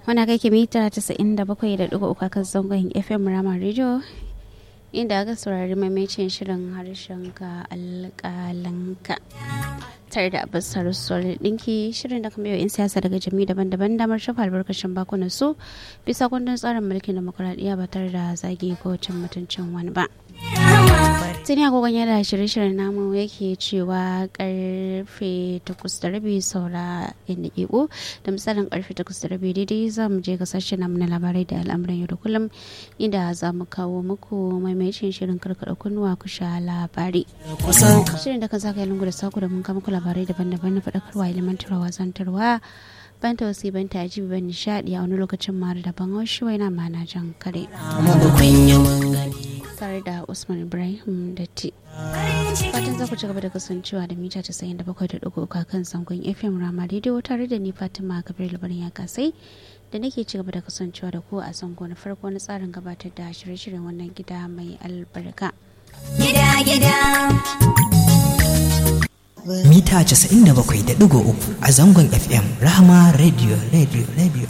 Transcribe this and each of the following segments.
wani kake mita 97.3 kan zangon fm rama radio inda aka saurari maimacin shirin harshen ka alƙalanka tare da abasar sol ɗinki shirin da kuma yau in siyasa daga jami daban-daban damar shafa albarkacin bakunan su bisa kundin tsarin mulkin demokuraɗiyya ba tare da zagi ko cin mutuncin wani ba tuni agogon yada shirye-shiryen namu yake cewa karfe takwas da rabi saura yan daƙiƙo da misalin karfe takwas da rabi daidai za mu je ga sashen namu na labarai da al'amuran yau da kullum inda za mu kawo muku maimacin shirin karkaɗa kunnuwa ku sha labari shirin da kan saka yi lungu da saku da mun kama ku labarai daban-daban na faɗakarwa ilimantarwa zantarwa ban tausi ban taji ban nishaɗi a wani lokacin mara daban haushi waina mana jan kare tare da usman ibrahim datti fatan za ku ci gaba da kasancewa da mita 97.3 kan sangon fm rama daidai tare da ni fatima kabir labarin ya kasai da nake ci gaba da kasancewa da ku a zango na farko na tsarin gabatar da shirye-shiryen wannan gida mai albarka gida gida mita 97.3 a zangon fm rahama radio radio radio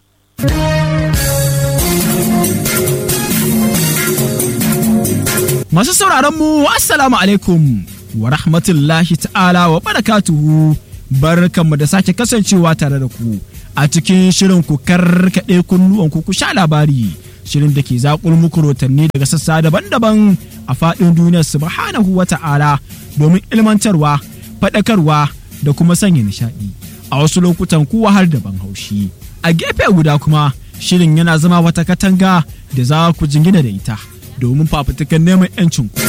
Masu sauraron mu Assalamu alaikum wa rahmatullahi ta'ala wa barakatuhu barkanmu da sake kasancewa tare da ku a cikin shirin ku karkaɗe kunnuwan ku ku sha labari shirin da ke zaƙul muku rotanni daga sassa daban-daban a faɗin duniyar subhanahu wa ta'ala domin ilmantarwa faɗakarwa da kuma sanya nishaɗi a wasu lokutan kuwa har da ban haushi a gefe guda kuma shirin yana zama wata katanga da za ku jingina da ita domin fafutukan neman 'yancin ku.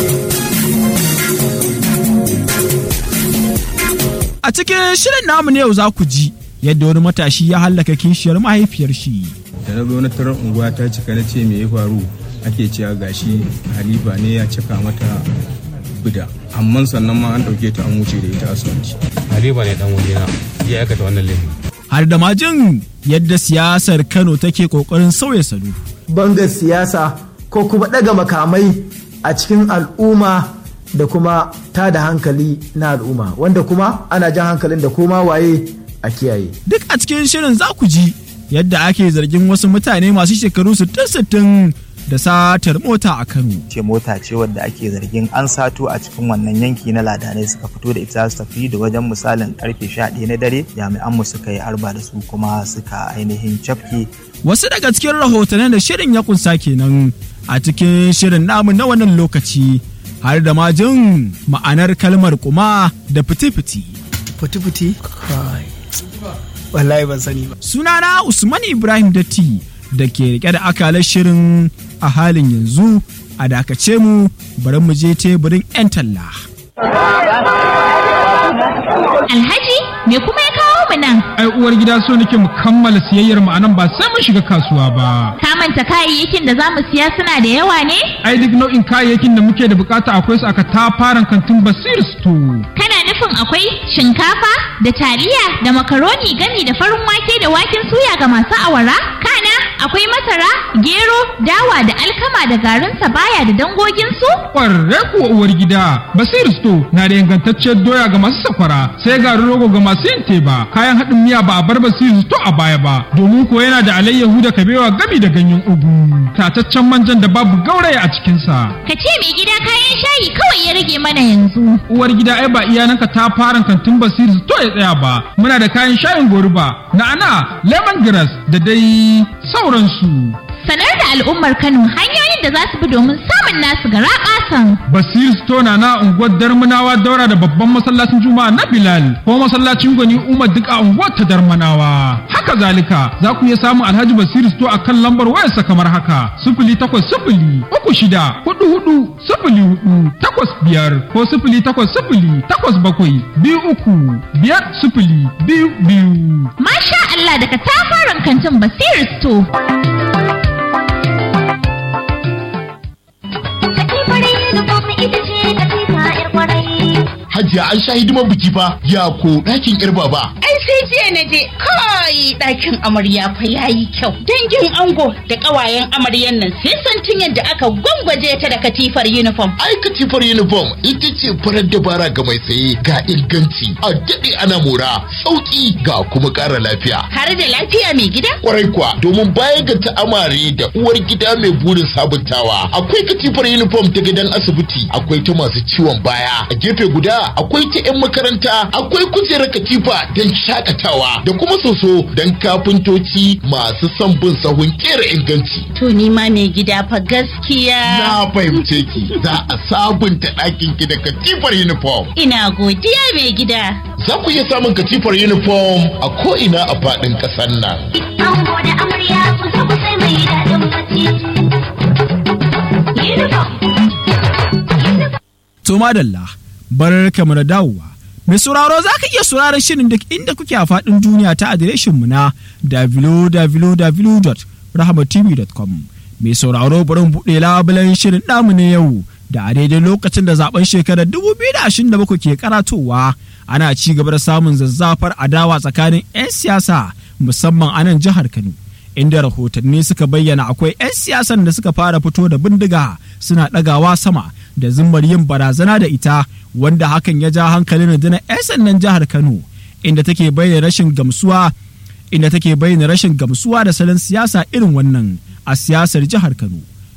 A cikin shirin namu ne yau za ku ji yadda wani matashi ya hallaka kishiyar mahaifiyar shi. da na zo na tarar unguwa ta cika na ce me ya faru ake cewa gashi halifa ne ya cika mata bida amma sannan ma an ɗauke ta an wuce da ita asibiti Haliba ne dan wajena ya aikata wannan laifin. Har da majin yadda siyasar Kano take kokarin sauya salo. bangar siyasa ko kuma ɗaga makamai a cikin al'umma da kuma ta da hankali na al'umma wanda kuma ana jan hankalin da koma waye a kiyaye Duk a cikin shirin za ku ji yadda ake zargin wasu mutane masu shekaru 60-60 da satar mota a Kano. ce mota ce wadda ake zargin an sato a cikin wannan yanki na ladanai suka fito da ita su tafi da wajen misalin karfe 11 na dare jami'an mu suka yi arba da su kuma suka ainihin cafke Wasu daga cikin rahotannin da shirin ya kunsa kenan a cikin shirin namu na wannan lokaci har da ma jin ma'anar kalmar kuma da fiti-fiti. Futi-futi? Kai. Wallahi ban sani ba. Sunana Usman Ibrahim Datti da ke rike da akalar shirin a halin yanzu a dakace mu bari mu je teburin 'yan talla. alhaji me kuma ya kawo mu nan ai uwar gida so nake mu kammala siyayyar mu anan ba sai mun shiga kasuwa ba ka manta kayayyakin da za mu siya suna da yawa ne ai duk nau'in kayayyakin da muke da bukata akwai su aka tafaran kantin basir store kana nufin akwai shinkafa da taliya da makaroni gami da farin wake da waken suya ga masu awara kana akwai masara gero dawa da alkama da garin sabaya da dangoginsu kwarre kuwa uwar gida basir store na da ingantacciyar doya ga masu sakwara sai garin rogo ga masu yin teba kayan haɗin miya ba a bar basir store a baya ba domin ko yana da alayyahu da kabewa gami da ganyen ugu tataccen manjan da babu gauraya a cikinsa ka ce mai gida kayan shayi kawai ya rage mana yanzu uwar gida ai ba iyananka ta fara kantin basir to ya tsaya ba muna da kayan shayin goruba na'ana lemongrass da dai sauransu sanar da al'ummar kano hanyoyin da za su bi domin samun nasu gara ƙasan basir stona na unguwar darmanawa daura da babban masallacin juma'a na bilal ko masallacin gwani umar duk a unguwar ta darmanawa haka zalika za ku iya samun alhaji basir sto a kan lambar wayarsa kamar haka sifili takwas sifili uku shida hudu hudu sifili hudu takwas biyar ko sifili takwas sifili takwas bakwai biyu uku biyar sifili biyu biyu masha Allah daga tafaran kantin basir store Hajiya an sha hidimar biki fa ya ko ɗakin ƴar baba. Ai sai jiya na je kai ɗakin amarya fa yayi kyau. Dangin ango da ƙawayen amaryan nan sai santin yadda aka gwangwaje ta da katifar uniform. Ai katifar uniform ita ce farar dabara ga mai saye ga inganci a daɗe ana mora sauƙi ga kuma ƙara lafiya. Har da lafiya mai gida? Kwarai kuwa domin baya ga ta'amare da uwar gida mai burin sabuntawa akwai katifar uniform ta gidan asibiti akwai ta masu ciwon baya a gefe guda akwai ta 'yan makaranta akwai kujerar katifa don shakatawa da kuma soso don kafintoci masu son bin sahun kera inganci. To ni ma mai gida fa gaskiya. Na fahimce ki za a sabunta ɗakin ki da katifar uniform. Ina godiya mai gida. Za ku iya samun katifar uniform a ko'ina a faɗin ƙasar nan. Ango da amarya ku zo ku sai mai daɗin bacci. Uniform. To madalla, bar kamar da dawowa. Mai sauraro za ka iya sauraron shirin duk inda kuke a faɗin duniya ta adireshinmu na www.rahmatv.com. Mai sauraro bari mu buɗe labulen shirin namu na yau da a daidai lokacin da zaben shekarar 2027 ke karatowa ana ci gaba da samun zazzafar adawa tsakanin 'yan siyasa musamman a nan jihar Kano. Inda rahotanni suka bayyana akwai 'yan siyasan da suka fara fito da bindiga suna ɗagawa sama da zimmar yin barazana da ita wanda hakan ya ja hankalin rundunar 'yan sandan jihar Kano inda take bayyana rashin gamsuwa inda take bayyana rashin gamsuwa da salon siyasa irin wannan a siyasar jihar Kano.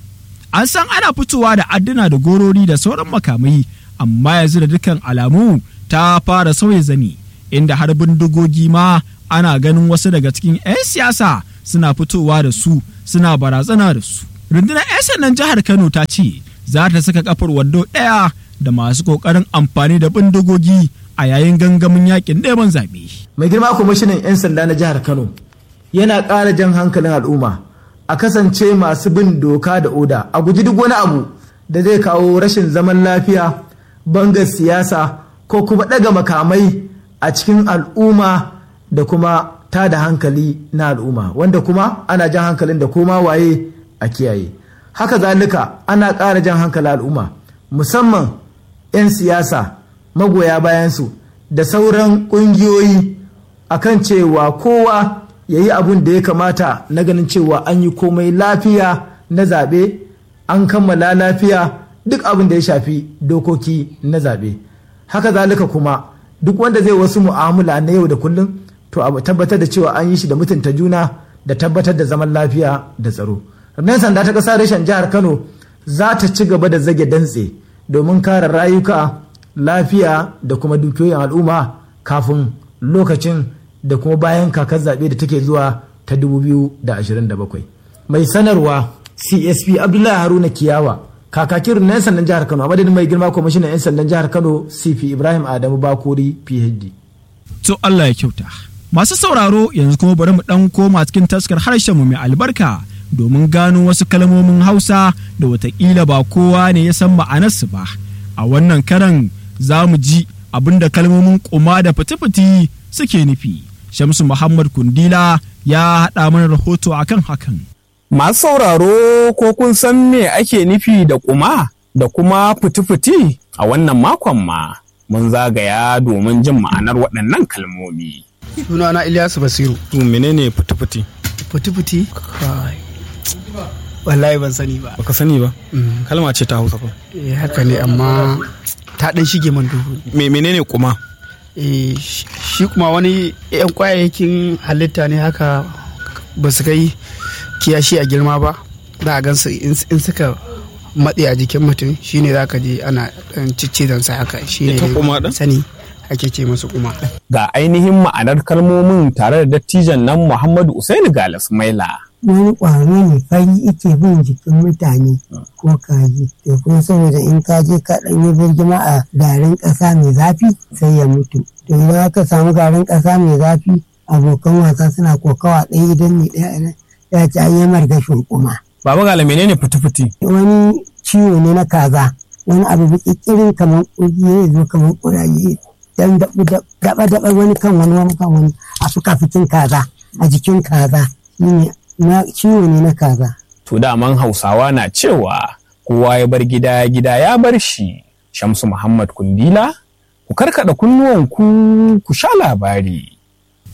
An san ana fitowa da adduna da gorori da sauran makamai amma yanzu da dukkan alamu ta fara sauya zani inda har bindigogi ma ana ganin wasu daga cikin 'yan siyasa suna fitowa da su suna barazana da su. Rundunar 'yan sandan jihar Kano ta ce za ta saka kafar wando ɗaya da masu ƙoƙarin amfani da bindigogi a yayin gangamin yakin neman zaɓe. mai girma kwamishinan 'yan sanda na jihar kano yana ƙara jan hankalin al'umma a kasance masu bin doka da oda a guji duk wani abu da zai kawo rashin zaman lafiya bangar siyasa ko kuma ɗaga makamai a cikin al'umma da kuma ta da hankali na al'umma wanda kuma ana jan hankalin da koma waye a kiyaye haka zalika ana ƙara jan hankalin al'umma musamman 'yan siyasa magoya bayansu da sauran ƙungiyoyi akan cewa kowa ya yi abun da ya kamata na ganin cewa an yi komai lafiya na zaɓe an kammala lafiya duk abin da ya shafi dokoki na zaɓe haka zalika kuma duk wanda zai wasu mu'amala na yau da kullum to a tabbatar da cewa an yi shi da mutunta juna da tabbatar da zaman lafiya da tsaro nan sanda ta ƙasa reshen jihar kano za ta ci gaba da zage dantse domin kare rayuka lafiya da kuma dukiyoyin al'umma kafin lokacin da kuma bayan kakar zaɓe da take zuwa ta 2027 mai sanarwa csp abdullahi haruna kiyawa kakakin na 'yan sandan jihar kano a madadin mai girma kwamishinan 'yan sandan jihar kano cp ibrahim adamu bakori phd To Allah ya kyauta. Masu sauraro yanzu kuma bari mu ɗan koma cikin taskar harshenmu mai albarka domin gano wasu kalmomin Hausa da watakila ba kowa ne ya san ma'anarsu ba. A wannan karan za mu ji abin da kalmomin kuma da fiti-fiti suke nufi. Shamsu Muhammad Kundila ya haɗa mana rahoto akan hakan. Masu sauraro ko kun san me ake nufi da kuma da kuma fiti-fiti a wannan makon ma mun zagaya domin jin ma'anar waɗannan kalmomi. Sunana Ilyasu Basiru. To menene fiti-fiti? Fiti-fiti? Kai. Wallahi ban sani ba. Baka sani ba? Kalma ce ta Hausa fa. Eh haka ne amma ta ɗan shige man duhu. Me menene kuma? Eh shi kuma wani 'yan kwayayyakin halitta ne haka ba su kai kiyashi a girma ba. Za a gansu in suka matse a jikin mutum shine za ka je ana ɗan ciccizan sa haka shine Ita kuma ɗin? sani ake ce masu kuma. Ga ainihin ma'anar kalmomin tare da dattijan nan Muhammadu Usaini Galas Maila. wani ƙwaro ne fari ike bin jikin mutane ko kaji to kuma saboda in ka je ka ɗan yi birgima a garin ƙasa mai zafi sai ya mutu to idan aka samu garin ƙasa mai zafi abokan wasa suna kokawa ɗaya idan ne ɗaya ya ci an yi margashin kuma Baba Gala menene fiti-fiti? wani ciwo ne na kaza wani abu bikikirin kamar ƙugi ya zo kamar ƙuraje dan daɓa-daɓa wani kan wani wani kan wani a fuka-fikin kaza a jikin kaza shine na ciwo ne na kaza To daman Hausawa na cewa kowa ya bar gida gida ya bar shi. Shamsu Muhammad Kundila, ku karkada kunnuwanku ku sha labari.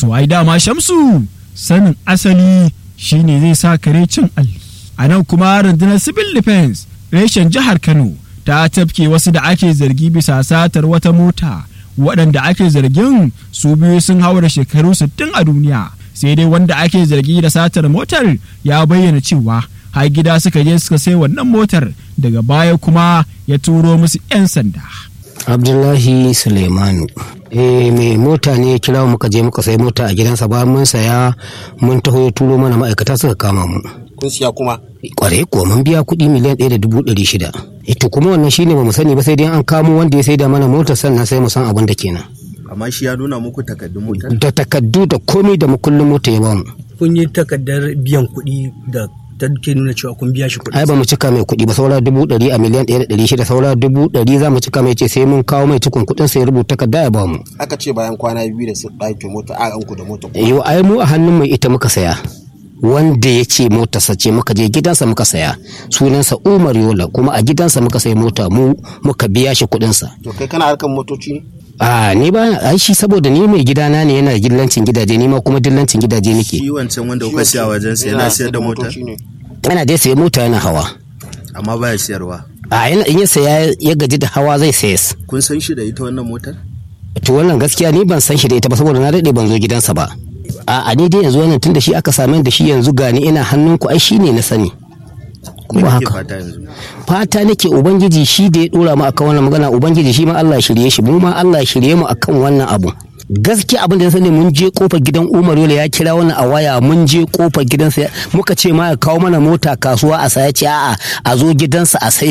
to ai dama shamsu sanin asali shine zai sa kare cin alli a nan kuma rundunar civil defense reshen jihar kano ta tafke wasu da ake zargi bisa satar wata mota waɗanda ake zargin su biyu sun haura shekaru 60 a duniya sai dai wanda ake zargi da satar motar ya bayyana cewa har gida suka je suka sai wannan motar daga baya kuma ya turo musu 'yan sanda. abdullahi suleimanu eh mai mota ne ya kira muka je muka sai mota a gidansa bayan mun saya mun taho ya turo mana ma'aikata suka kama mu kun siya kuma kwarai kuwa mun biya kuɗi miliyan ɗaya da dubu ɗari shida ito kuma wannan shine ba mu sani ba sai dai an kamo wanda ya saida mana motar sannan sai mu san abin da kenan amma shi ya nuna muku takaddun motar da takaddu da komai da mukullin mota ya bamu kun yi takardar biyan kuɗi da ta ke nuna cewa kun biya shi kuɗi ai ba mu cika mai kuɗi ba saura dubu ɗari a miliyan ɗaya da ɗari shida saura dubu ɗari za mu cika mai ce sai mun kawo mai cikun kuɗin sai rubuta takarda ya bamu aka ce bayan kwana biyu da su ɗauke mota a ku da mota yau ai mu a hannun mai ita muka saya wanda ya ce motarsa ce muka je gidansa muka saya sunansa umar yola kuma a gidansa muka sayi mota mu muka biya shi kuɗinsa to kai kana harkar motoci ne a ni ba ai shi saboda ni mai gidana ne yana dillancin gidaje ni ma kuma dillancin gidaje nake shi wancan wanda kuka siya wajen sa yana siyar da mota yana dai sayi mota yana hawa amma baya siyarwa a yana in ya saya ya gaji da hawa zai sayas kun san shi da ita wannan motar to wannan gaskiya ni ban san shi da ita ba saboda na daɗe ban zo gidansa ba a ni dai yanzu wannan tun da shi aka same da shi yanzu gani ina hannunku ai shi ne na sani kuma haka fata nake ubangiji shi da ya dora mu akan wannan magana ubangiji shi ma Allah ya shirye shi mu ma Allah ya shirye mu akan wannan abu gaskiya abin da na sani mun je kofar gidan Umar Yola ya kira wannan a waya mun je kofar gidansa muka ce ma ya kawo mana mota kasuwa a saya ce a'a a zo gidansa a sai